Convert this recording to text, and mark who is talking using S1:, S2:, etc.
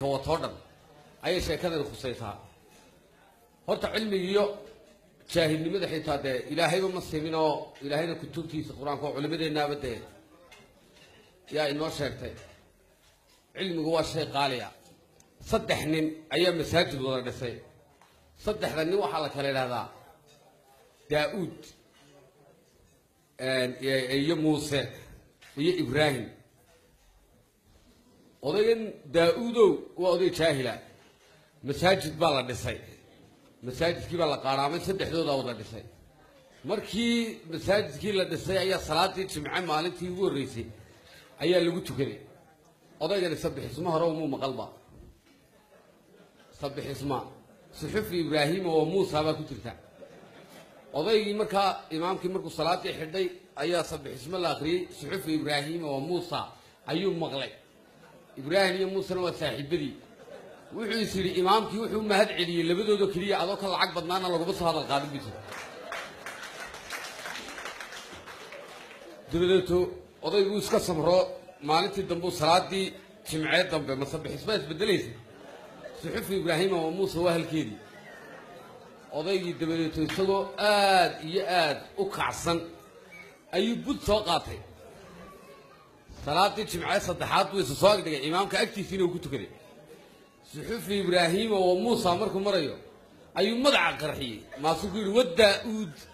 S1: watoo dhan ayay sheekadani khusaysaa horta cilmigiiyo jaahilnimada xitaa dee ilaahayba ma simin oo ilaahayna kutubtiisa qur-aanka oo culimadeennaaba dee yaa inoo sheegtay cilmigu waa shay qaaliya saddex nin ayaa masaajid wada dhisay saddexda nin waxaa la kala idhahdaa daa-uud iyo muuse iyo ibraahim odaygan daa-uudow waa oday jaahila masaajid baa la dhisay masaajidkii baa la qaadhaamay saddexdoodaa wada dhisay markii masaajidkii la dhisay ayaa salaadii jimce maalintii ugu horreysay ayaa lagu tukaday odaygani sabixismo hore umuu maqalba sabixisma suxufi ibraahima oo muusa baa ku jirta odaygii markaa imaamkii markuu salaadii xidhay ayaa sabixismo la akhriyey suxufi ibraahima oo muusa ayuu maqlay ibraahim iyo muusena waa saaxiibadii wuxuu is yidhi imaamkii wuxuu mahad celiyey labadoodoo keliya adoo ka lacag badnaana laguma soo hadal qaadin bisa dabadeeto odayguu iska samro maalintii dambe salaadii jimcee dambe masabixismaa isbedelaysa suxufi ibraahima oo muuse waa halkeedii odaygii dabadeeto isagoo aad iyo aad u kacsan ayuu bud soo qaatay salaadii jimcee saddexaad buu isa soo agdhigay imaamka agtiisiina uu ku tukaday suxufi ibraahima oo muusa markuu marayo ayuu madaca qarxiyey maasuu ku yidhi waddaa-uud